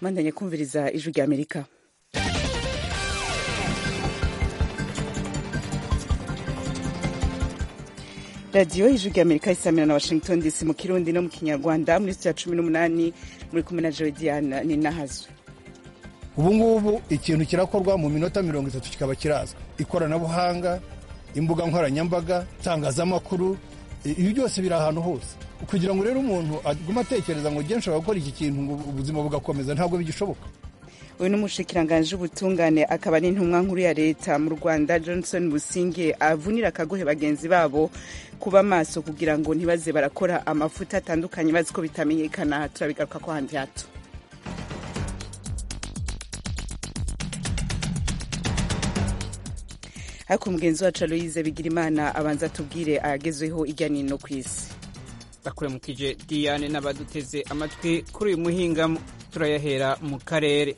mandanye kumviriza ijwi rya amerika radiyo ijwi rya amerika isamira na washington dc mu kirundi no mu kinyarwanda muri sitiya cumi n'umunani muri kumwe na jodiana ninahazwe ubu ngubu ikintu kirakorwa mu minota mirongo itatu kikaba kirazwi ikoranabuhanga imbuga nkoranyambaga itangazamakuru ibi byose biri ahantu hose kugira ngo rero umuntu agume atekereza ngo ugiye nshobora gukora iki kintu ngo ubuzima bugakomeza ntabwo bigishoboka uyu ni umushikiranganji w'ubutungane akaba n'intumwa nkuru ya leta mu rwanda johnson businge avunira akagohe bagenzi babo kuba maso kugira ngo ntibaze barakora amafuta atandukanye bazi ko bitamenyekana turabigaruka ko handi hato ariko umugenzi wacu aloyize bigirimana abanza atubwire ayagezweho ijya n'ino ku isi bakuremukije diyane n'abaduteze amatwi kuri uyu muhingamo turayahera mu karere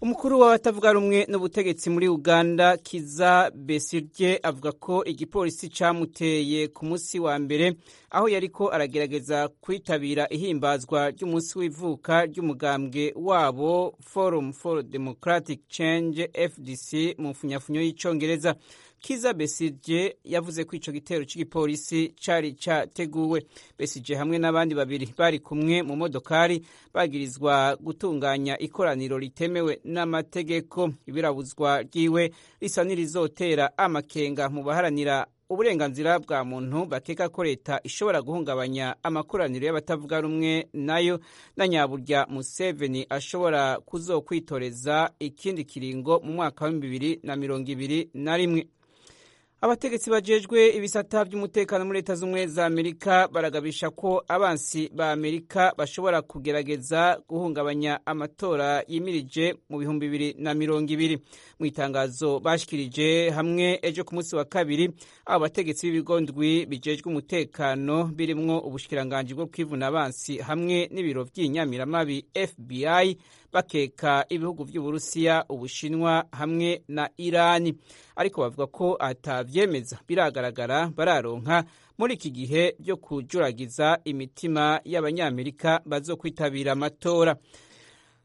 umukuru w'abatavuga rumwe n'ubutegetsi muri uganda kiza besirye avuga ko igipolisi cyamuteye ku munsi wa mbere aho yari ko aragerageza kwitabira ihimbazwa ry'umunsi w'ivuka ry'umugambwe wabo forum for democratic change fdc mu mfunyafunyo y'icyongereza kiza besirye yavuze ko icyo gitero cy'igipolisi cyari cyateguwe besirye hamwe n'abandi babiri bari kumwe mu modokari bagirizwa gutunganya ikoraniro ritemewe n'amategeko ibirabuzwa ryiwe risa n'irizotera amakenga mu baharanira uburenganzira bwa muntu bakeka ko leta ishobora guhungabanya amakoraniro y'abatavuga rumwe nayo na nyaburya museveni ashobora kuzokwitoreza ikindi kiringo mu mwaka w'ibihumbi bibiri na mirongo ibiri na rimwe abategetsi bajejwe ibisata by'umutekano muri leta z'ubumwe za amerika baragabisha ko abansi ba amerika bashobora kugerageza guhungabanya amatora yimirije mu bihumbi bibiri na mirongo ibiri mu itangazo bashikirije hamwe ejo ku munsi wa kabiri abo bategetsi b'ibigo ndwi bijejwe umutekano birimwo ubushikiranganji bwo kwivuna abansi hamwe n'ibiro by'inyamiramabi fbi bakeka ibihugu by'uburusiya ubushinwa hamwe na irani ariko bavuga ko atabyemeza biragaragara bararonka muri iki gihe byo kujuragiza imitima y'abanyamerika bazokwitabira amatora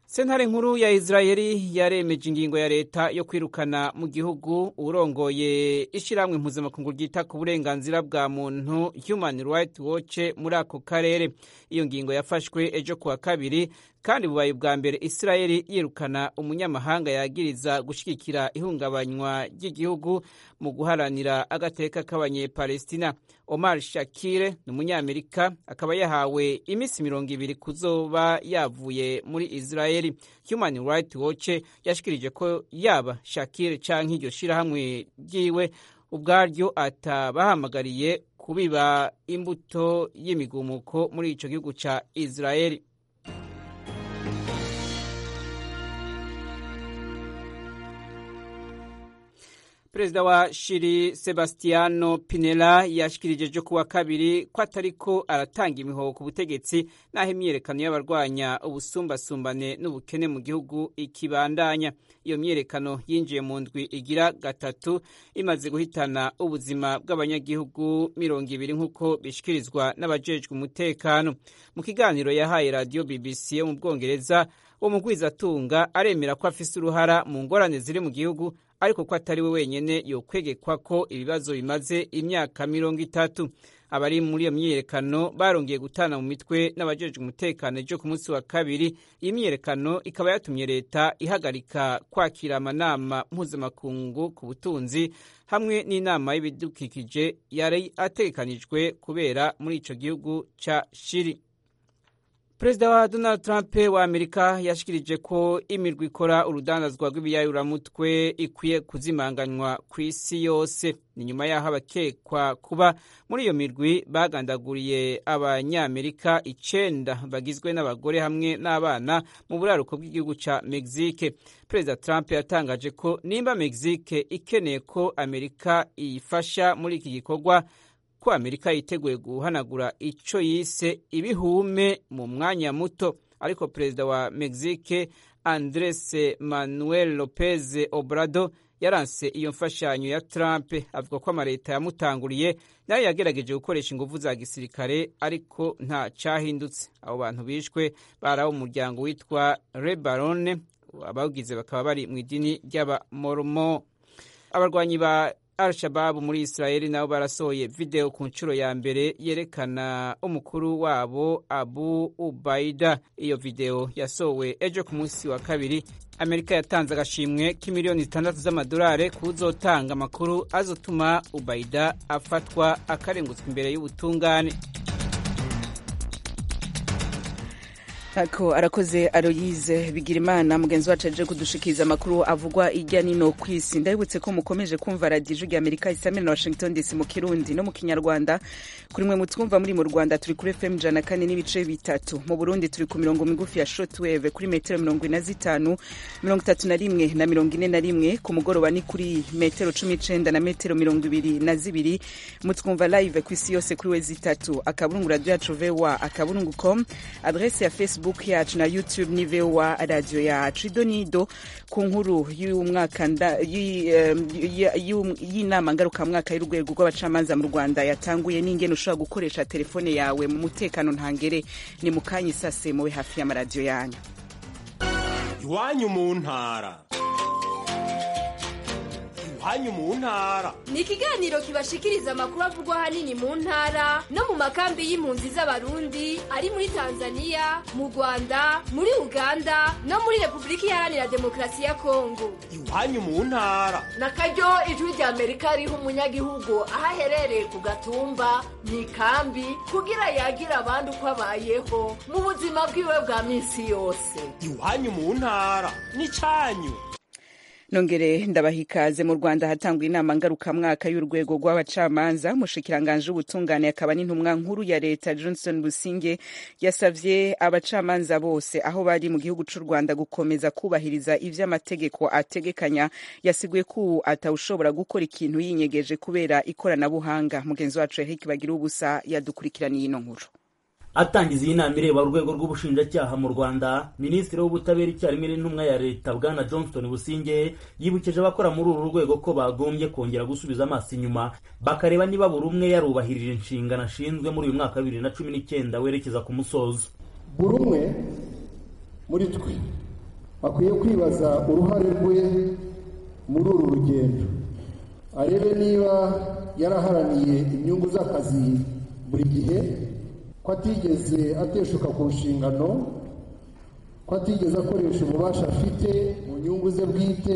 sentare nkuru ya israheli yaremeje ingingo ya leta yo kwirukana mu gihugu urongoye ishyirahamwe mpuzamakungu ryita ku burenganzira bwa muntu human rights watch muri ako karere iyo ngingo yafashwe ejo kuwa kabiri kandi bubaye bwa mbere israheli yirukana umunyamahanga yagiriza gushyigikira ihungabanywa ry'igihugu mu guharanira agateka k'abanyepalestina omar shakire ni umunyamerika akaba yahawe iminsi mirongo ibiri kuzoba yavuye muri israheli human rights watch yashikirije ko yaba shakire canke iryo shirahamwe ryiwe ubwaryo atabahamagariye kubiba imbuto y'imigumuko muri ico gihugu ca israheli perezida wa shiri sebastiano pinela yashikirije ejo kuwa kabiri ko atariko aratanga imihoho ku butegetsi n'aho imyiyerekano y'abarwanya ubusumbasumbane n'ubukene mu gihugu ikibandanya iyo myiyerekano yinjiye mu ndwi igira gatatu imaze guhitana ubuzima bw'abanyagihugu mirongo ibiri nk'uko bishikirizwa n'abajejwe umutekano mu kiganiro yahaye radiyo bbc yo mu bwongereza uwo mugwizatunga aremera ko afise uruhara mu ngorane ziri mu gihugu ariko ko atari we wenyine yokwegekwa ko ibibazo bimaze imyaka mirongo itatu abari muri iyo myiyerekano barongeye gutana mu mitwe n'abajejwe umutekano ejo ku munsi wa kabiri iyi myiyerekano ikaba yatumye leta ihagarika kwakira amanama mpuzamakungu ku butunzi hamwe n'inama y'ibidukikije yari ategekanijwe kubera muri ico gihugu ca shiri perezida wa donald trump wa amerika yashikirije ko imirwa ikora urudandazwa rw'ibiyayuramutwe ikwiye kuzimanganywa ku isi yose ni nyuma y'aho abakekwa kuba muri iyo mirwi bagandaguriye abanyamerika icenda bagizwe n'abagore hamwe n'abana mu buraruko bw'igihugu ca mexique perezida trump yatangaje ko nimba mexique ikeneye ko amerika iyifasha muri iki gikorwa ko amerika yiteguye guhanagura icyo yise ibihume mu mwanya muto ariko perezida wa mexique andres manuel lopez obrado yaranse iyo mfashanyo ya Trump avuga ko amaleta yamutanguriye nayo yagerageje gukoresha ingufu za gisirikare ariko nta cyahindutse abo bantu bishwe bari abo mu muryango witwa Rebarone abawugize bakaba bari mu idini ry'abamoromo abarwanyi ba Al-Shababu muri Israel nabo barasohoye video ku nshuro ya mbere yerekana umukuru wabo Abu Ubaida. Iyo video yasowe ejo ku munsi wa kabiri. Amerika yatanze agashimwe k'imiliyoni zitandatu z'amadolari kuzotanga amakuru azotuma Ubaida afatwa akarengutswa imbere y'ubutungane. ako arakoze aroyize bigira imana mugenzi wacu aje kudushikiriza amakuru avugwa hirya nino ku isi ndabibutse ko mukomeje kumva radiyo ya amerika isamira na washington dc mu kirundi no mu kinyarwanda kuri mwe mutwumva muri mu rwanda turi kuri fm ijana kane n'ibice bitatu mu burundi turi ku mirongo migufi ya shotweve kuri metero mirongo ine zitanu mirongo itatu na rimwe na mirongo ine na rimwe ku mugoroba ni kuri metero cumi n'icenda na metero mirongo ibiri na zibiri mutwumva live ku isi yose kuri we zitatu akaburungu radiyo yacu voa akaburungu com adrese ya facebook facebook yacu na youtube ni voa radio yacu idonido ku nkuru y'inama ngarukamwaka y'urwego rw'abacamanza mu rwanda yatanguye n'ingene ushobora gukoresha telefone yawe mu mutekano ntangere ni mu kanya isase muwe hafi y'amaradiyo yanyu iwanyu mu ntara iwanyu mu ntara ni ikiganiro kibashikiriza amakuru avugwa ahanini mu ntara no mu makambi y'impunzi z'abarundi ari muri tanzania mu rwanda muri uganda no muri repubulika iharanira demokarasi ya kongo iwanyu mu ntara na karyo ijwi rya amerika riha umunyagihugu aho aherereye ku gatumba mu ikambi kugira yagira abandi uko abayeho mu buzima bwiwe bwa minsi yose iwanyu mu ntara ni cyanyu nongere ndabaha ikaze mu rwanda hatanguye inama ngarukamwaka y'urwego rw'abacamanza mushikiranganje ubutungane akaba n'intumwa nkuru ya leta johnson businge yasabye abacamanza bose aho bari mu gihugu cy'u rwanda gukomeza kubahiriza ibyo amategeko ategekanya yasiguye ko atawushobora gukora ikintu yinyegeje kubera ikoranabuhanga mugenzi wacu eric bagira ubusa yadukurikiraniye ino nkuru atangiza iyi nama ireba urwego rw'ubushinjacyaha mu rwanda minisitiri w'ubutabera icyarimwe n'intumwa ya leta bwana johnston businge yibukije abakora muri uru rwego ko bagombye kongera gusubiza amaso inyuma bakareba niba buri umwe yarubahirije inshingano ashinzwe muri uyu mwaka wa bibiri na cumi n'icyenda werekeza ku musozo buri umwe muri twe akwiye kwibaza uruhare rwe muri uru rugendo arebe niba yaraharaniye inyungu z'akazi buri gihe ko atigeze ateshuka ku nshingano ko atigeze akoresha ububasha afite mu nyungu ze bwite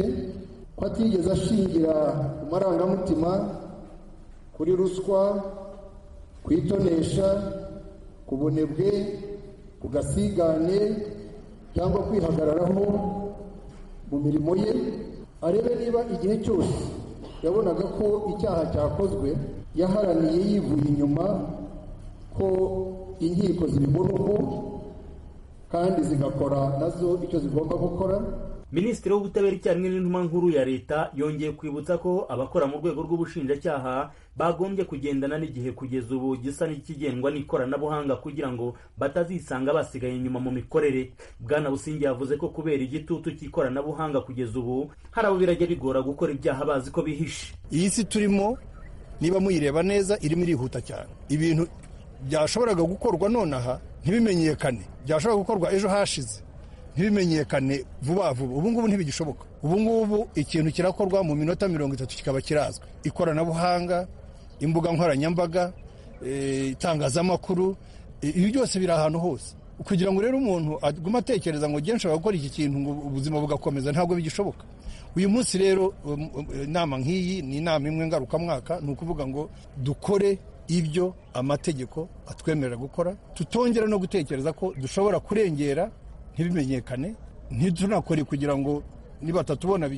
ko atigeze ashingira ku marangamutima kuri ruswa kwitonesha ku bunebwe ku gasigane cyangwa kwihagararaho mu mirimo ye arebe niba igihe cyose yabonaga ko icyaha cyakozwe yaharaniye yivuye inyuma ko inkiko zibimuruhu kandi zigakora nazo icyo zigomba gukora minisitiri w'ubutabera icyarimwe n'intumwa nkuru ya leta yongeye kwibutsa ko abakora mu rwego rw'ubushinjacyaha bagombye kugendana n'igihe kugeza ubu gisa n'ikigendwa n'ikoranabuhanga kugira ngo batazisanga basigaye inyuma mu mikorere bwana busingi yavuze ko kubera igitutu cy'ikoranabuhanga kugeza ubu hari abo birajya bigora gukora ibyaha bazi ko bihishe iyi si turimo niba muyireba neza irimo irihuta cyane ibintu byashoboraga gukorwa nonaha ntibimenyekane byashoboraga gukorwa ejo hashize ntibimenyekane vuba vuba ubu ngubu ntibigishoboka ubu ngubu ikintu kirakorwa mu minota mirongo itatu kikaba kirazwi ikoranabuhanga imbuga nkoranyambaga itangazamakuru ibi byose biri ahantu hose kugira ngo rero umuntu agume atekereza ngo genshi gukora iki kintu ngo ubuzima bugakomeza ntabwo bigishoboka uyu munsi rero inama nk'iyi ni inama imwe ngarukamwaka ni ukuvuga ngo dukore ibyo amategeko atwemerera gukora tutongera no gutekereza ko dushobora kurengera ntibimenyekane ntitunakore kugira ngo nibatatubona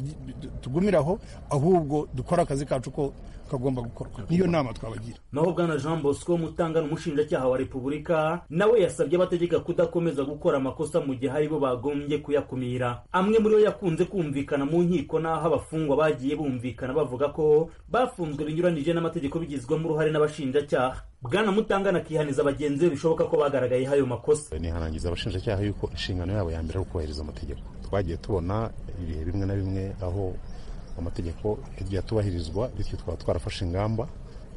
tugumire aho ahubwo dukore akazi kacu ko kagomba gukorwa niyo nama twabagira naho bwana jean bosco mutanga n'umushinjacyaha wa repubulika nawe yasabye abategeka kudakomeza gukora amakosa mu gihe aribo bagombye kuyakumira amwe muri yo yakunze kumvikana mu nkiko n'aho abafungwa bagiye bumvikana bavuga ko bafunzwe binyuranije n'amategeko bigizwemo uruhare n'abashinjacyaha bwana mutangana akihaniza bagenzi be bishoboka ko bagaragayeho ayo makosa nihanangiza abashinjacyaha yuko inshingano yabo ya mbere ari ukubahiriza amategeko twagiye tubona ibihe bimwe na bimwe aho amategeko yagiye atubahirizwa bityo twaba twarafashe ingamba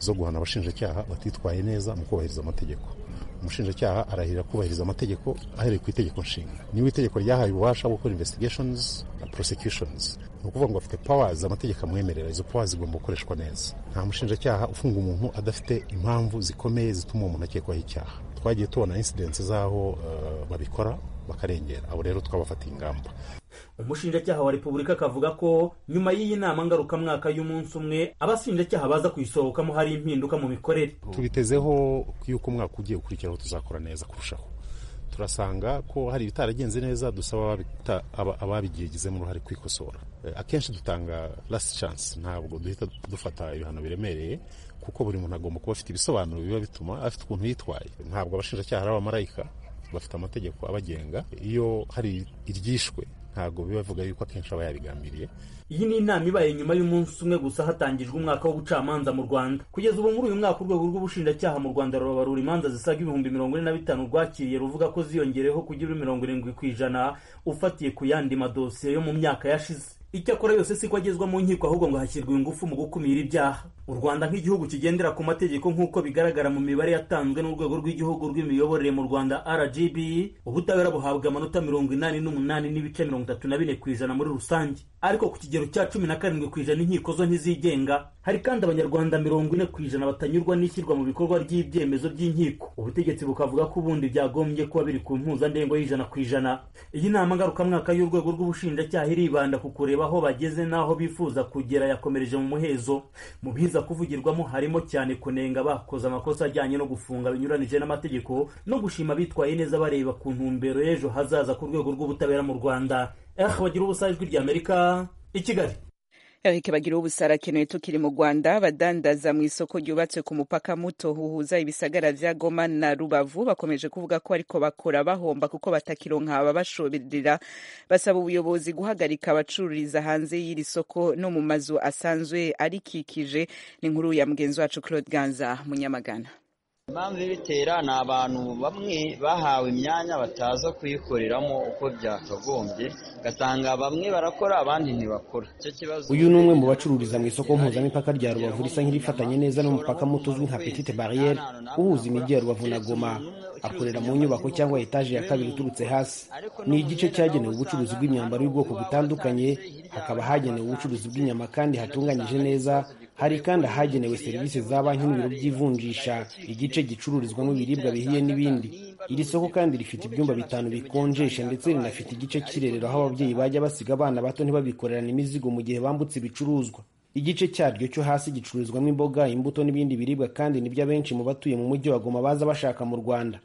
zo guhana abashinjacyaha batitwaye neza mu kubahiriza amategeko umushinjacyaha arahirira kubahiriza amategeko ahereye ku itegeko nshinga niba itegeko ryahaye ububasha bwo gukora investigations na prosecutions ni ukuvuga ngo afite powers amategeko amwemerera izo powers zigomba gukoreshwa neza nta mushinjacyaha ufunga umuntu adafite impamvu zikomeye zituma uwo muntu akekwaho icyaha twagiye tubona incidents z'aho eh, babikora bakarengera abo rero twabafatiye ingamba umushinjacyaha wa repubulika akavuga ko nyuma y'iyi nama ngarukamwaka y'umunsi umwe abashinjacyaha baza kuyisohokamo hari impinduka mu mikorere tubitezeho yuko umwaka ugiye ukurikiraho tuzakora neza kurushaho turasanga ko hari ibitaragenze neza dusaba ababita- aba- ababigizemo uruhare kwikosora Eh, akenshi dutanga last chance ntabwo duhita dufata ibihano biremereye kuko buri muntu agomba kuba afite ibisobanuro biba bituma afite ukuntu yitwaye ntabwo abashinjacyaha ari abamarayika bafite amategeko abagenga iyo hari iryishwe ntabwo biba bivuga yuko akenshi aba yarigambiriye iyi ni inama ibaye nyuma y'umunsi umwe gusa hatangijwe umwaka w'ubucamanza mu rwanda kugeza ubu muri uyu mwaka urwego rw'ubushinjacyaha mu rwanda rubabarura imanza zisaga ibihumbi mirongo ine na bitanu rwakiriye ruvuga ko ziyongereho kugera mirongo irindwi ku ijana ufatiye ku yandi madosiye yo mu myaka yashize icyakora yose si ko agezwa mu nkiko ahubwo ngo hashyirwe ingufu mu gukumira ibyaha u rwanda nk'igihugu kigendera ku mategeko nk'uko bigaragara mu mibare yatanzwe n'urwego rw'igihugu rw'imiyoborere mu rwanda rgb ubutabera buhabwa amanota mirongo inani n'umunani n'ibice mirongo itatu na bine ku ijana muri rusange ariko ku kigero cya cumi na karindwi ku ijana inkiko zo ntizigenga hari kandi abanyarwanda mirongo ine ku ijana batanyurwa n'ishyirwa mu bikorwa ry'ibyemezo by'inkiko ubutegetsi bukavuga ko ubundi byagombye kuba biri ku mpuzandengo y'ijana ku ijana iyi nama ngarukamwaka y'urwego rw'ubushinjacyaha iribanda ku kureba aho bageze n'aho bifuza kugera yakomereje mu muhezo mu biza kuvugirwamo harimo cyane kunenga abakoze amakosa ajyanye no gufunga binyuranije n'amategeko no gushima abitwaye neza bareba ku ntumbero y'ejo hazaza ku rwego rw'ubutabera mu rwanda eh bagira ubusa ijwi ry'amerika i kigali erike bagira ubusara akenewe tukiri mu rwanda badandaza mu isoko ryubatswe ku mupaka muto huhuza ibisagara bya goma na rubavu bakomeje kuvuga ko ariko bakora bahomba kuko batakironka ababashoberera basaba ubuyobozi guhagarika abacururiza hanze y'iri soko no mu mazu asanzwe arikikije ni inkuru ya mugenzi wacu claude ganza munyamagana impamvu ibitera ni abantu bamwe bahawe imyanya bataza kuyikoreramo uko byakagombye ugasanga bamwe barakora abandi ntibakora icyo kibazo uyu ni umwe mu bacururiza mu isoko mpuzamipaka rya rubavu risa nk'irifatanye neza n'umupaka muto uzwi nka petite bariyeri uhuza imijyi ya rubavu na goma akorera mu nyubako cyangwa etaje ya kabiri iturutse hasi ni igice cyagenewe ubucuruzi bw'imyambaro y'ubwoko butandukanye hakaba hagenewe ubucuruzi bw'inyama kandi hatunganyije neza hari kandi ahagenewe serivisi za banki n'ibiro by'ivunjisha igice gicururizwamo ibiribwa bihiye n'ibindi iri soko kandi rifite ibyumba bitanu bikonjesha ndetse rinafite igice cy'irerero aho ababyeyi bajya basiga abana bato ntibabikorerane imizigo mu gihe bambutse ibicuruzwa igice cyaryo cyo hasi gicururizwamo imboga imbuto n'ibindi biribwa kandi nibyo abenshi mu batuye mu mujyi wa Goma baza bashaka mu rwanda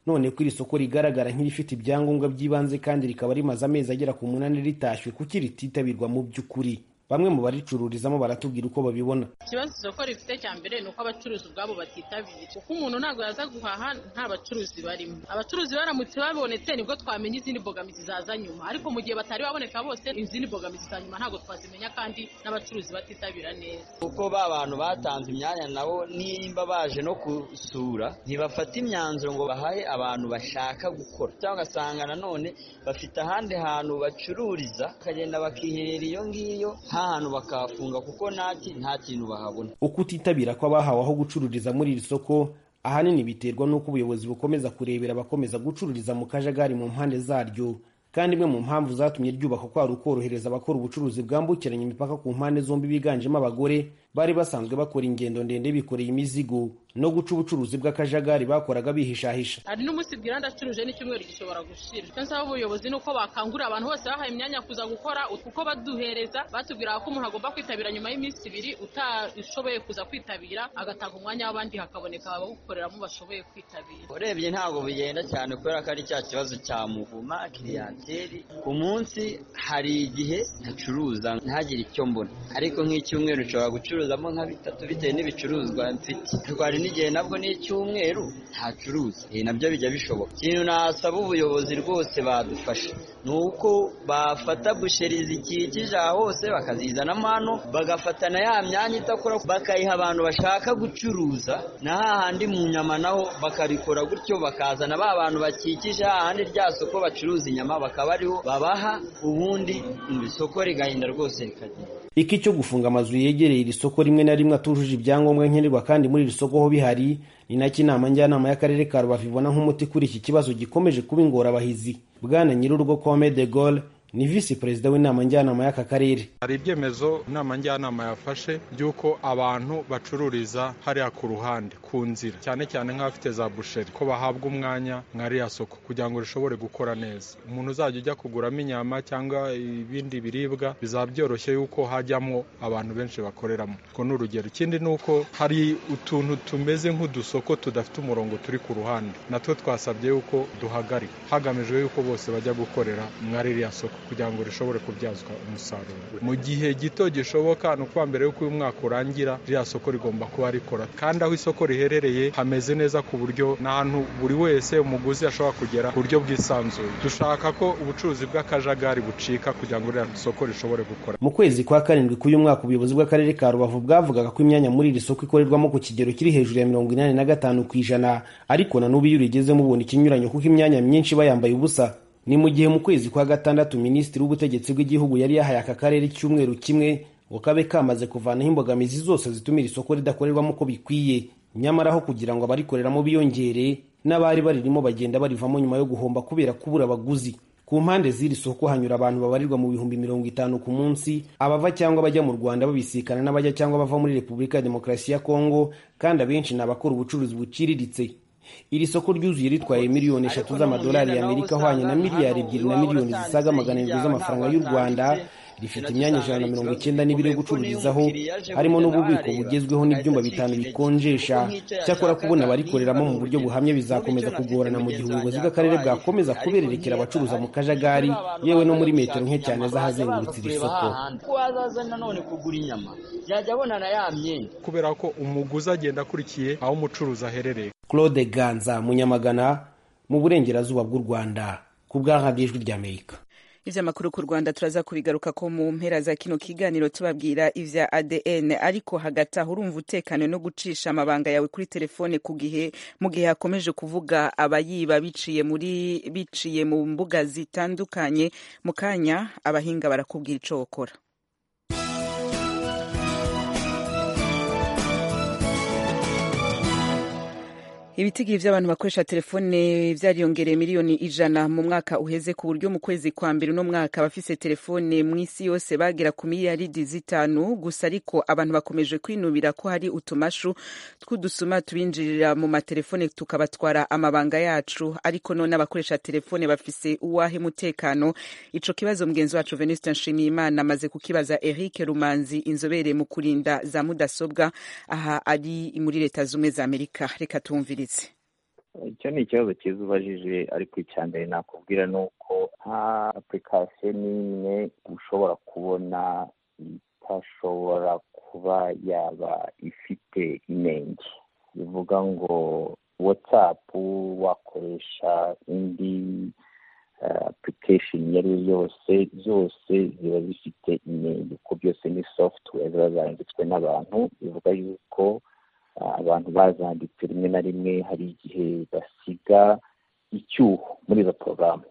none ko iri soko rigaragara nk'irifite ibyangombwa by'ibanze kandi rikaba rimaze amezi agera ku munani ritashywe kuki rititabirwa mu by'ukuri bamwe mu baricururizamo baratubwira uko babibona ikibazo isoko rifite cya mbere ni uko abacuruzi ubwabo batitabira kuko umuntu ntabwo yaza guhaha nta bacuruzi barimo abacuruzi baramutse babonetse nibwo twamenya izindi mbogamizi zaza nyuma ariko mu gihe batari baboneka bose izindi mbogamizi za nyuma ntabwo twazimenya kandi n'abacuruzi batitabira neza kuko ba bantu batanze imyanya nabo nimba baje no gusura ntibafata imyanzuro ngo bahaye abantu bashaka gukora cyangwa ugasanga nanone bafite ahandi hantu bacururiza bakagenda bakiherera iyo ngiyo nta hantu bakahafunga kuko naki nta kintu bahabona uko utitabira kw'abahawe aho gucururiza muri iri soko ahanini biterwa n'uko ubuyobozi bukomeza kurebera abakomeza gucururiza mu kajagari mu mpande zaryo kandi imwe mu mpamvu zatumye ryubakwa kwari ukorohereza abakora ubucuruzi bwambukiranya imipaka ku mpande zombi biganjemo abagore bari basanzwe bakora ingendo ndende bikoreye imizigo no guca ubucuruzi bw'akajagari bakoraga bihishahisha hari n'umunsi bwira ndacuruje n'icyumweru gishobora gushira icyo nsaba ubuyobozi ni uko bakangurira abantu bose bahaye imyanya kuza gukora kuko baduhereza batubwira ko umuntu agomba kwitabira nyuma y'iminsi ibiri utashoboye kuza kwitabira agatanga umwanya w'abandi hakaboneka abawukoreramo bashoboye kwitabira urebye ntabwo bigenda cyane kubera ko ari cya kibazo cya muvuma kiriyateri ku munsi hari igihe ntacuruza ntagire icyo mbona ariko nk'icyumweru nshobora gucuruzamo nka bitatu bitewe n'ibicuruzwa mfite ariko hari n'igihe nabwo n'icyumweru ntacuruza ibi nabyo bijya bishoboka ikintu nasaba ubuyobozi rwose badufasha ni uko bafata busheri zikikije aha hose bakazizanamo hano bagafatana ya myanya idakora bakayiha abantu bashaka gucuruza na hahandi mu nyama naho bakabikora gutyo bakazana ba bantu bakikije hahandi rya soko bacuruza inyama bakaba ariho babaha ubundi isoko rigahenda rwose rikagenda iki cyo gufunga amazu yegereye iri soko rimwe na rimwe atujuje ibyangombwa nkenerwa kandi muri iri soko ho bihari ni nacyo inama njyanama y'akarere ka rubavu ibona nk'umuti kuri iki kibazo gikomeje kuba ingorabahizi bwana nyir'urugo kome de gaulle ni visi perezida w'inama njyanama y'aka karere hari ibyemezo inama njyanama yafashe by'uko abantu bacururiza hariya ku ruhande ku nzira cyane cyane nk'abafite za busheri ko bahabwa umwanya nka riya soko kugira ngo rishobore gukora neza umuntu uzajya ujya kuguramo inyama cyangwa ibindi biribwa bizaba byoroshye yuko hajyamo abantu benshi bakoreramo urwo ni urugero ikindi ni uko hari utuntu tumeze nk'udusoko tudafite umurongo turi ku ruhande natwo twasabye yuko duhagarika hagamijwe yuko bose bajya gukorera mwari riya soko kugira ngo rishobore kubyazwa umusaruro mu gihe gito gishoboka ni ukuba mbere y'uko uyu mwaka urangira ririya soko rigomba kuba rikora kandi aho isoko riherereye hameze neza ku buryo n'ahantu buri wese umuguzi ashobora kugera ku buryo bwisanzuye dushaka ko ubucuruzi bw'akajagari bucika kugira ngo ririya soko rishobore gukora mu kwezi kwa karindwi k'uyu mwaka ubuyobozi bw'akarere ka rubavu bwavugaga ko imyanya muri iri soko ikorerwamo ku kigero kiri hejuru ya mirongo inani na gatanu ku ijana ariko na n'ubu iyo urigezemo ubona ikinyuranyo kuko imyanya myinshi bayambaye ubusa ni mu gihe mu kwezi kwa gatandatu minisitiri w'ubutegetsi bw'igihugu yari yahaye aka karere icyumweru kimwe ngo kabe kamaze kuvanaho imbogamizi zose zitumira isoko ridakorerwamo uko bikwiye nyamara aho kugira ngo abarikoreramo biyongere n'abari baririmo bagenda barivamo nyuma yo guhomba kubera kubura abaguzi ku mpande z'iri soko hanyura abantu babarirwa mu bihumbi mirongo itanu ku munsi abava cyangwa bajya mu rwanda babisikana n'abajya cyangwa bava muri repubulika ya demokarasi ya kongo kandi abenshi ni abakora ubucuruzi buciriritse iri soko ryuzuye ritwaye miliyoni eshatu z'amadolari y'amerika ahwanye na miliyari ebyiri na miliyoni zisaga magana arindwi z'amafaranga y'u rwanda rifite imyanya ijana na mirongo icyenda n'ibiri yo gucururizaho harimo n'ububiko bugezweho n'ibyumba bitanu bikonjesha cyakora kubona abarikoreramo mu buryo buhamye bizakomeza kugorana mu gihe ubuyobozi bw'akarere bwakomeza kubererekera abacuruza mu kajagari yewe no muri metero nke cyane z'ahazengurutse iri soko kubera ko umuguzi agenda akurikiye aho umucuruzi aherereye claude ganza munyamagana mu burengerazuba bw'u rwanda ku bw'ijwi ry'amerika iby'amakuru ku rwanda turaza kubigaruka ko mu mpera za kino kiganiro tubabwira ibya adn ariko hagati aho urumva utekane no gucisha amabanga yawe kuri telefone ku gihe mu gihe hakomeje kuvuga abayiba biciye muri biciye mu mbuga zitandukanye mu kanya abahinga barakubwira icyo bakora ibitigi by'abantu bakoresha telefone byariyongereye miliyoni ijana mu mwaka uheze ku buryo mu kwezi kwa mbere uno mwaka abafise telefone mu isi yose bagera ku miliyaridi zitanu gusa ariko abantu bakomeje kwinubira ko hari utumashu tw'udusuma tubinjirira mu matelefone tukabatwara amabanga yacu ariko none abakoresha telefone bafise uwahe mutekano ico kibazo mugenzi wacu venuste nshimiyimana amaze kukibaza eric rumanzi inzobere mu kurinda za mudasobwa aha ari muri leta z'ubumwe za amerika reka tumvire icyo ni ikibazo cyiza ubajije ariko icya mbere nakubwira ni uko nta apurikasiyo n'imwe ushobora kubona itashobora kuba yaba ifite inenge bivuga ngo watsapu wakoresha indi apurikasheni iyo ari yo yose zose ziba zifite inenge kuko byose ni sofutuwe ziba zanditswe n'abantu bivuga yuko abantu bazanditse rimwe na rimwe hari igihe basiga icyuho muri izo porogaramu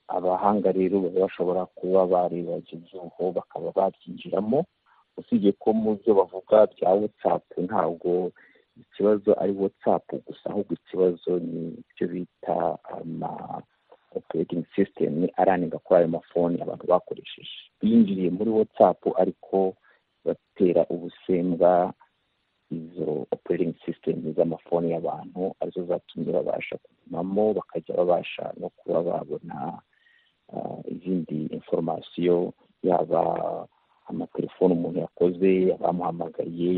abahanga rero baba bashobora kuba bareba icyo cyuho bakaba babyinjiramo usibye ko mu byo bavuga bya watsapu ntabwo ikibazo ari watsapu gusa ahubwo ikibazo ni ibyo bita ama operating system aranenga kuri ayo mafoni abantu bakoresheje binjiriye muri watsapu ariko batera ubusembwa izo operating system z'amafoni y'abantu arizo zatumye babasha kugumamo bakajya babasha no kuba babona izindi inforomasiyo yaba amatelefoni umuntu yakoze abamuhamagaye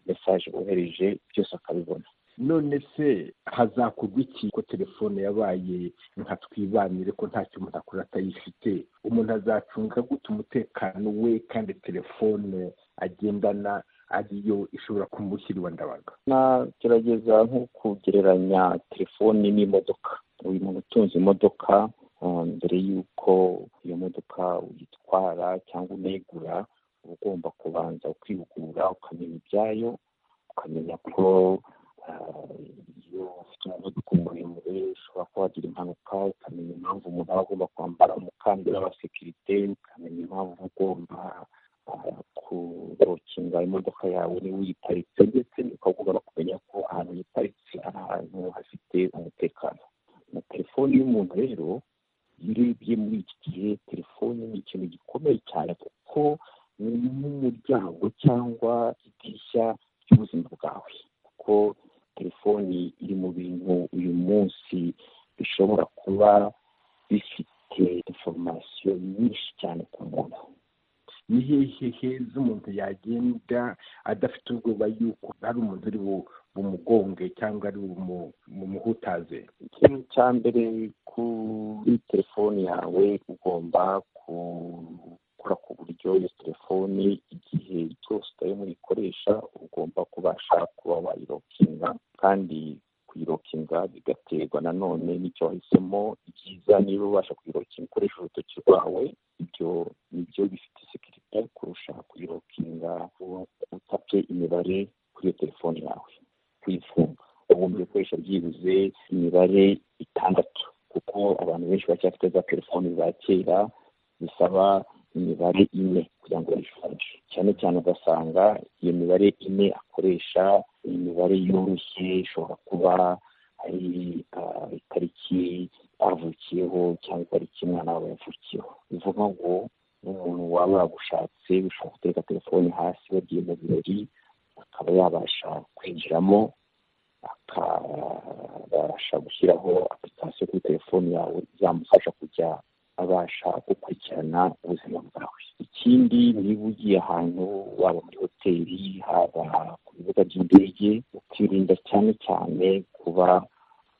mesaje bohereje byose akabibona none se hazakorwa iki ko telefone yabaye nka twibanire ko ntacyo umuntu akora atayifite umuntu azacunga gute umutekano we kandi telefone agendana ariyo ishobora kumushyira iwa ndabaga nagerageza nko kugereranya telefoni n'imodoka uyu muntu utunze imodoka mbere y'uko iyo modoka uyitwara cyangwa unayigura uba ugomba kubanza ukihugura ukamenya ibyayo ukamenya ko iyo ufite umuvuduko muremure ushobora kuba wagira impanuka ukamenya impamvu umuntu aba agomba kwambara umukandara wa sekirite ukamenya impamvu ugomba telefone y'umuntu rero iyo urebye muri iki gihe telefone ni ikintu gikomeye cyane kuko ni nk'umuryango cyangwa idirishya ry'ubuzima bwawe kuko telefoni iri mu bintu uyu munsi bishobora kuba bifite inforomasiyo nyinshi cyane ku muntu ni hehe heza umuntu yagenda adafite ubwoba yuko hari umuntu uri bu- bumugonge cyangwa ari bumu- bumuhutaze ikintu cya mbere kuri telefoni yawe ugomba gukora ku buryo iyo telefoni igihe cyose utarimo uyikoresha ugomba kubasha kuba wayirokinga kandi kuyirokinga bigaterwa nanone n'icyo wahisemo ibyiza niba ubasha kuyirokinga ukoresha urutoki rwawe ibyo nibyo bifite sekirite kurusha kuyirokinga utapfe imibare kuri iyo telefoni yawe kuyifunga ugomba gukoresha byibuze imibare itandatu kuko abantu benshi bacyafite za telefoni za kera zisaba imibare ine kugira ngo bayifunge cyane cyane ugasanga iyo mibare ine akoresha ni imibare yoroshye ishobora kuba ari ah, itariki avukiyeho cyangwa itariki umwana wawe yavukiyeho bivuga ngo n'umuntu waba wagushatse ushobora gutereka telefoni hasi bagiye mu birori akaba yabasha kwinjiramo akabasha gushyiraho apurikasiyo kuri telefoni yawe izamufasha kujya abasha gukurikirana ubuzima bwawe ikindi niba ugiye ahantu waba muri hoteli haba ku bibuga by'indege ukirinda cyane cyane kuba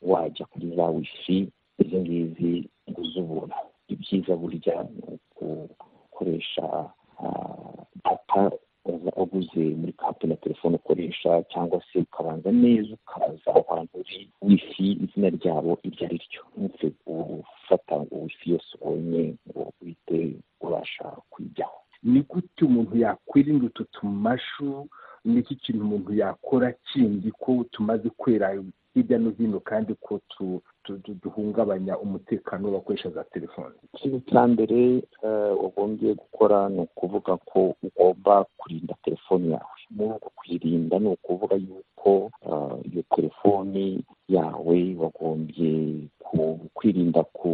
wajya kuri za wifi izi ngizi ngo uzubura ibyiza burya ni ugukoresha ah, data uba waguze muri kampani ya telefone ukoresha cyangwa se ukabanza neza ukaza ahantu uri wifi izina ryabo iryo ari ryo ntupfe gufata ngo wifi yose ubonye ngo uhite ubasha kuyijyaho ni gute umuntu yakwirinda utu tumashu ni iki kintu umuntu yakora kindi ko tumaze kwera hirya no hino kandi ko tu- tu- tu- duhungabanya umutekano w'abakoresha za telefoni ikintu cya mbere eh, wagombye gukora ni ukuvuga ko ugomba kurinda telefoni yawe muri uko kuyirinda ni ukuvuga yuko eh, iyo telefoni yawe wagombye ku- kwirinda ku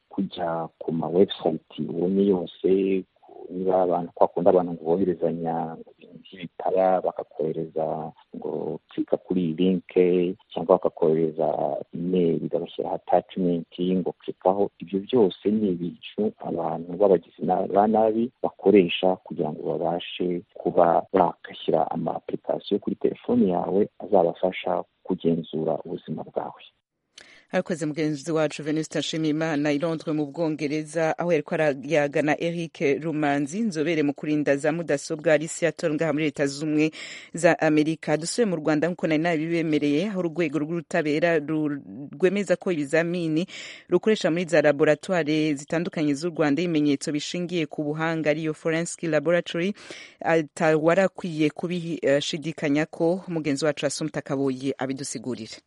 kujya ku ma website ubonye yose ku- niba abantu kwa kundi abantu ngo boherezanya ibintu by'ibitara bakakohereza ngo klika kuri iyi linke cyangwa bakakohereza imeri bagashyiraho atachimenti ngo klikaho ibyo byose ni ibintu abantu b'abagizi na- ba nabi bakoresha kugira ngo babashe kuba bagashyira ama application kuri telefoni yawe azabafasha kugenzura ubuzima bwawe arakoze mugenzi wacu venuste nshimiyimana irondwe mu bwongereza aho yari kwarayagana eric rumanzi inzobere mu kurinda za mudasobwa ari seattle ngaha muri leta z'ubumwe za amerika dusuye mu rwanda nk'uko nari nabibemereye aho urwego rw'ubutabera ru- rwemeza ko ibizamini rukoresha muri za laboratwari zitandukanye z'u rwanda ibimenyetso bishingiye ku buhanga ariyo forensic laboratory atawarakwiye kubishidikanya ko mugenzi wacu asumta kaboye abidusigurira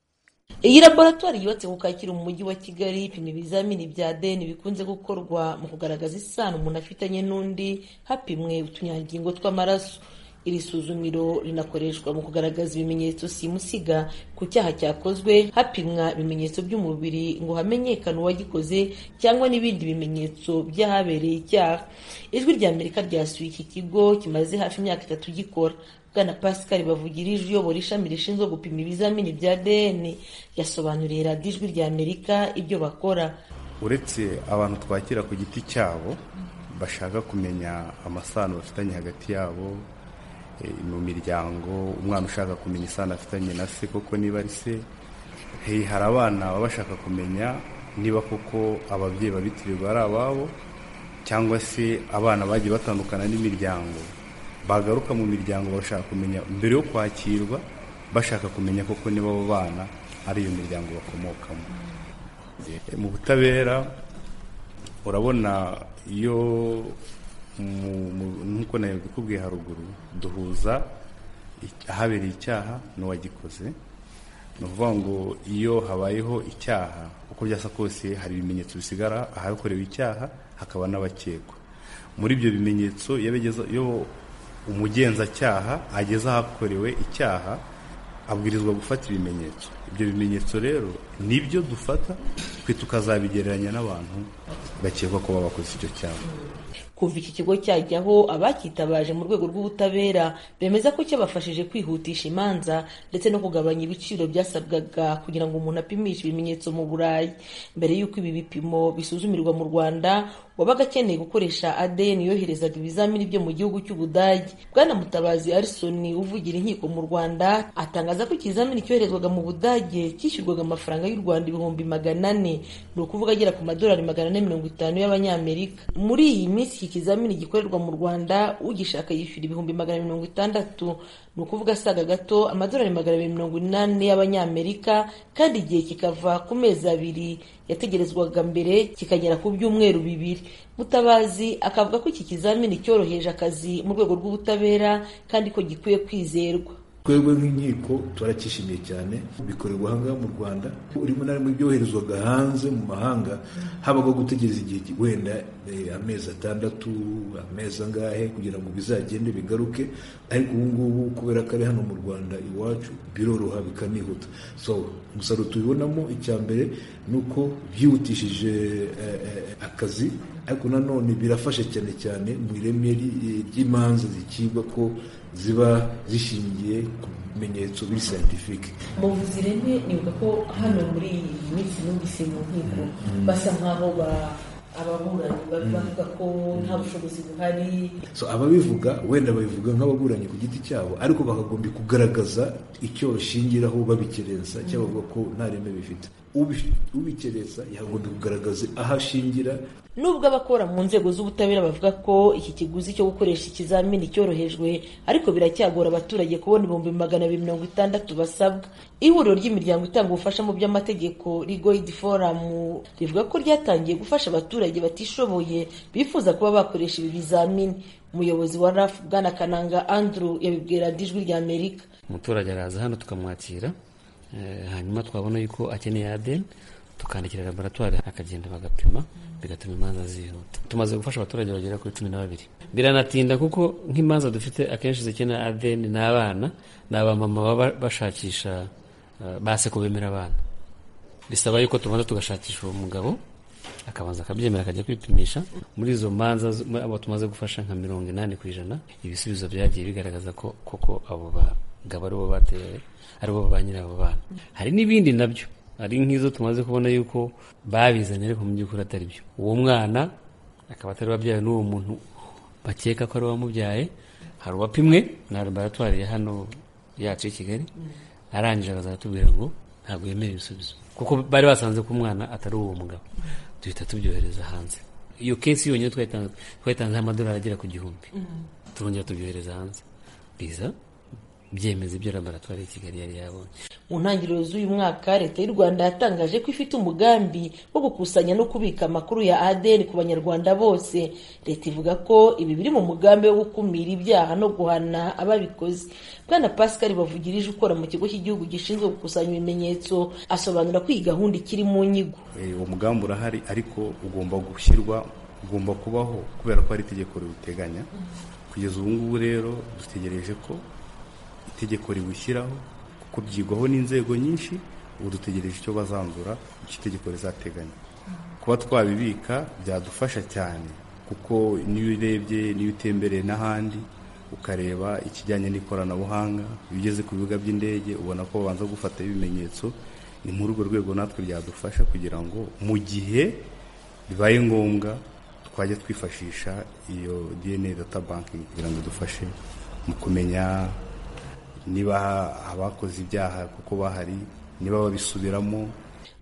iyi laboratwari yubatse ku kacyiru mu mujyi wa kigali ipima ibizamini bya deni bikunze gukorwa mu kugaragaza isano umuntu afitanye n'undi hapimwe utunyangingo tw'amaraso iri suzumiro rinakoreshwa mu kugaragaza ibimenyetso simusiga ku cyaha cyakozwe hapimwa ibimenyetso by'umubiri ngo hamenyekane uwagikoze cyangwa n'ibindi bimenyetso by'ahabereye icyaha ijwi rya amerika ryasuye iki kigo kimaze hafi imyaka itatu gikora bwana pascal bavugirije uyobora ishami rishinzwe gupima ibizamini bya dn yasobanuriye radiyo ijwi rya amerika ibyo bakora uretse abantu twakira ku giti cyabo bashaka kumenya amasano bafitanye hagati yabo eh, mu miryango umwana ushaka kumenya isano afitanye na se koko niba ari se Hey, hari abana baba bashaka kumenya niba koko ababyeyi babitirirwa ari ababo cyangwa se abana bagiye batandukana n'imiryango bagaruka mu miryango bashaka kumenya mbere yo kwakirwa bashaka kumenya koko niba abo bana ari iyo miryango bakomokamo Eh, mu butabera urabona iyo mu- mu- nk'uko nabikubwiye haruguru duhuza ic- ahabereye icyaha n'uwagikoze ni ukuvuga ngo iyo habayeho icyaha uko byasa kose hari ibimenyetso bisigara ahakorewe icyaha hakaba n'abakekwa muri ibyo bimenyetso iyo abigeze- iyo umugenzacyaha ageze ahakorewe icyaha abwirizwa gufata ibimenyetso ibyo bimenyetso rero nibyo dufata twe tukazabigereranya n'abantu bakekwa ko baba bakoze icyo cyaha kuva iki kigo cyajyaho abacyitabaje mu rwego rw'ubutabera bemeza ko cyabafashije kwihutisha imanza ndetse no kugabanya ibiciro byasabwaga kugira ngo umuntu apimishe ibimenyetso mu burayi mbere y'uko ibi bipimo bisuzumirwa mu rwanda wabaga akeneye gukoresha ADN yoherezaga ibizamini byo mu gihugu cy'ubudage bwana mutabazi arisoni uvugira inkiko mu rwanda atangaza ko ikizamini cyoherezwaga mu budage cyishyurwaga amafaranga y'u rwanda ibihumbi magana ane ni ukuvuga agera ku madolari magana ane mirongo itanu y'abanyamerika muri iyi minsi iki kizamini gikorerwa mu rwanda ugishaka yishyura ibihumbi magana mirongo itandatu ni ukuvuga asaga gato amadolari magana abiri mirongo inani y'abanyamerika kandi igihe kikava ku mezi abiri yategerezwaga mbere kikagera ku byumweru bibiri mutabazi akavuga ko iki kizamini cyoroheje akazi mu rwego rw'ubutabera kandi ko gikwiye kwizerwa twebwe nk'inkiko turacyishimiye cyane bikorerwa ahangaha mu rwanda rimwe na rimwe byoherezwaga hanze mu mahanga habaga gutegereza igihe wenda amezi atandatu amezi angahe kugira ngo bizagende bigaruke ariko ubu ngubu kubera ko ari hano mu rwanda iwacu biroroha bikanihuta so umusaruro tubibonamo icya mbere ni uko byihutishije akazi ariko nanone birafasha cyane cyane mu ireme ry'imanza zikigwa ko ziba zishingiye ku bimenyetso biri scientifique muvuzi reme nibuka ko hano muri iyi minsi numvise mu nkiko basa nkaho ababuranyi bavuga ko nta bushobozi buhari so ababivuga wenda babivuga nk'ababuranyi ku giti cyabo ariko bakagombye kugaragaza icyo bashingiraho babikerensa cyangwa bavuga ko nta reme bifite ubikereza yagomba kugaragaza aho ashingira nubwo abakora mu nzego z'ubutabera bavuga ko iki kiguzi cyo gukoresha ikizamini cyorohejwe ariko biracyagora abaturage kubona ibihumbi magana abiri mirongo itandatu basabwa ihuriro ry'imiryango itanga ubufasha mu by'amategeko rigoid forum rivuga ko ryatangiye gufasha abaturage batishoboye bifuza kuba bakoresha ibi bizamini umuyobozi wa raf bwana kananga andrew yabibwira ijwi rya amerika umuturage araza hano tukamwakira hanyuma twabona yuko akeneye adeni tukandikira laboratwari akagenda bagapima bigatuma imanza zihuta tumaze gufasha abaturage bagera kuri cumi na babiri biranatinda kuko nk'imanza dufite akenshi zikenera adeni n'abana ni abamama baba bashakisha base ko bemera abana bisaba yuko tubanza tugashakisha uwo mugabo akabanza akabyemera akajya kwipimisha muri izo manza abo tumaze gufasha nka mirongo inani ku ijana ibisubizo byagiye bigaragaza ko koko abo bagabo aribo batewe aribo ba nyirabo bana hari n'ibindi nabyo hari nk'izo tumaze kubona yuko babizanye ariko mu by'ukuri atari byo uwo mwana akaba atari wabyawe n'uwo muntu bakeka ko ari uwamubyaye hari uwapimwe na laboratwari ya hano yacu i kigali arangije akazatubwira ngo ntabwo yemera ibisubizo kuko bari basanze ko umwana atari uwo mugabo duhita tubyohereza hanze iyo kesi yonyine twayitanzeho amadolari agera ku gihumbi turongera tubyohereza hanze biza byemeza ibyo laboratwari ya kigali yari yabonye mu ntangiriro z'uyu mwaka leta y'u rwanda yatangaje ko ifite umugambi wo gukusanya no kubika amakuru ya adn ku banyarwanda bose leta ivuga ko ibi biri mu mugambi wo gukumira ibyaha no guhana ababikoze bwana pascal bavugirije ukora mu kigo cy'igihugu gishinzwe gukusanya ibimenyetso asobanura ko iyi gahunda ikiri mu nyigo uwo mugambi urahari ariko ugomba gushyirwa ugomba kubaho kubera ko hari itegeko riwuteganya kugeza ubu ngubu rero dutegereje ko itegeko riwushyiraho kuko byigwaho n'inzego nyinshi ubu dutegereje icyo bazanzura icyo itegeko rizateganya kuba twabibika byadufasha cyane kuko niyo urebye niyo utembereye n'ahandi ukareba ikijyanye n'ikoranabuhanga iyo ugeze ku bibuga by'indege ubona ko babanza gufataho ibimenyetso ni muri urwo rwego natwe byadufasha kugira ngo mu gihe bibaye ngombwa twajya twifashisha iyo DNA data banking kugira ngo idufashe mu kumenya niba abakoze ibyaha kuko bahari niba babisubiramo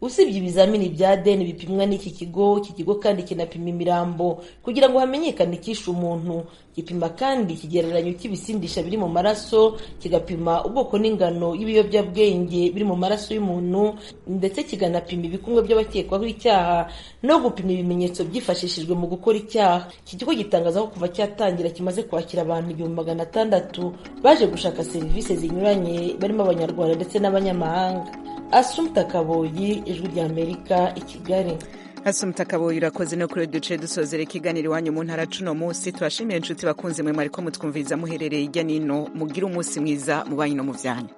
usibye ibizamini bya deni bipimwa n'iki kigo iki kigo kandi kinapima imirambo kugira ngo hamenyekane icyishe umuntu gipima kandi ikigereranyo cy'ibisindisha biri mu maraso kigapima ubwoko n'ingano y'ibiyobyabwenge biri mu maraso y'umuntu ndetse kiganapima ibikumwe by'abakekwaho icyaha no gupima ibimenyetso byifashishijwe mu gukora icyaha iki kigo gitangaza ko kuva cyatangira kimaze kwakira abantu igihumbi magana atandatu baje gushaka serivisi zinyuranye barimo abanyarwanda ndetse n'abanyamahanga asumta kaboyi ijwi rya amerika i kigali hasumta kaboyi urakoze no kuri duce dusozera ikiganiro iwanyu mu ntara cuno munsi turashimiye inshuti bakunze mwe mwariko mutwumviriza muherereye hirya n'ino mugire umunsi mwiza mu banyu no mu byanyu